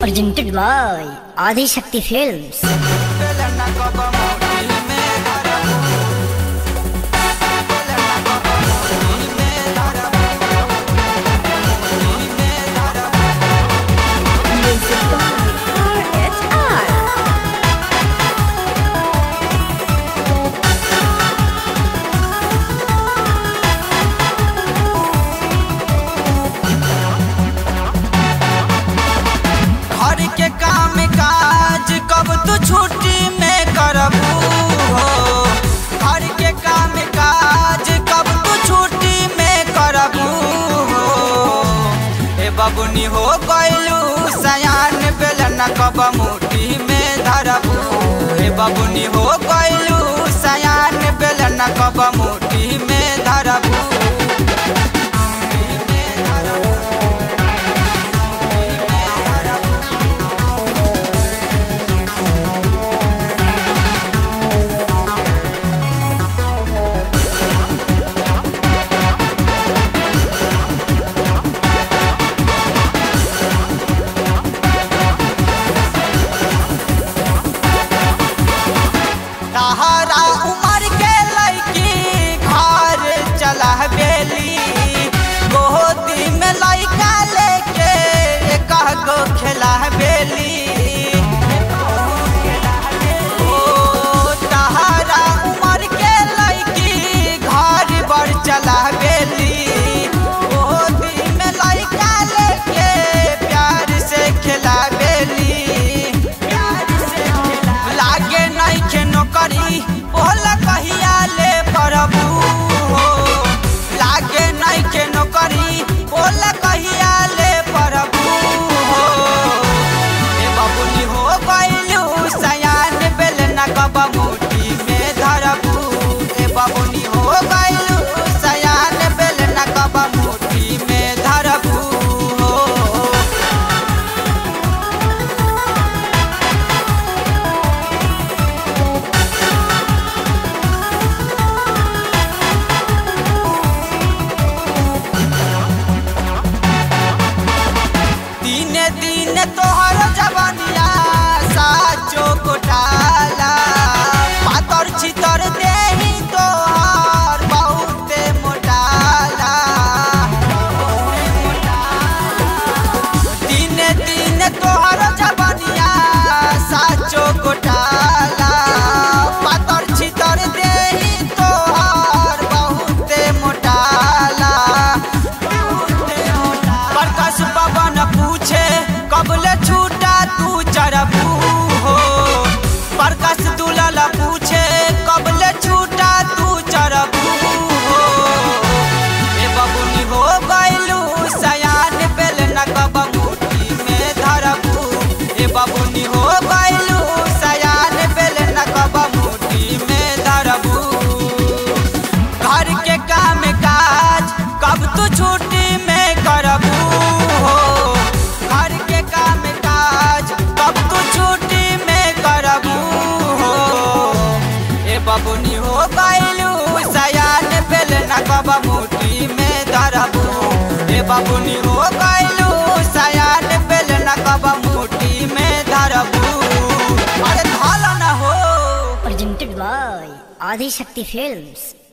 presented by Adi Shakti Films. Music by RHR. घर के काम काज कब तू छुट्टी में करबू हो घर के काम काज कब तू छुट्टी में करबू हो ए बबुनी हो गइलू सयान बेलन कब मुट्ठी में धरबू ए बबुनी हो गइलू सयान बेलन कब मुट्ठी में धरबू तहरा उमर के लड़की घर चला बेली गोदी में लड़का लेके एक गो खेला बेली ओ तहरा उमर के लड़की घर बर चला बेली गोदी में लड़का लेके प्यार से खेला बेली प्यार से खेला लागे नहीं के नौकरी बोला कहिया ले प्रभु हो लागे नहीं के नौकरी बोला कहिया ले प्रभु हो ए बबुनी हो गइलू सयान बेल न कब मुट्ठी में धरबू ए बबुनी हो गइलू सयान बेल न कब मुट्ठी में धरबू हो दिने दिने तोहर जवानिया साचो कोटाला पातर चितर देही तोहर बहुते मोटाला दिने दिने तोहर जवानिया साचो कोटाला पातर चितर देही तोहर बहुते मोटाला प्रकाश पवन पूछे कबले छूटा तू चरबू हो प्रकाश दुलाल पूछे कबले छूटा तू चरबू हो ए बबुनी हो गइलू सयान बेल न कब मुट्ठी में धरबू ए बबुनी हो गइलू सयान बेल न कब मुट्ठी में धरबू घर के काम काज कब तू छुट्टी में करबू हो घर के काम काज कब तू छुट्टी में करबू हो ए बबुनी हो गइलू सयान बेल न कब मुट्ठी में धरबू ए बबुनी हो गइलू सयान बेल न कब मुट्ठी में धरबू अरे धाला न हो Presented by Adi Shakti Films.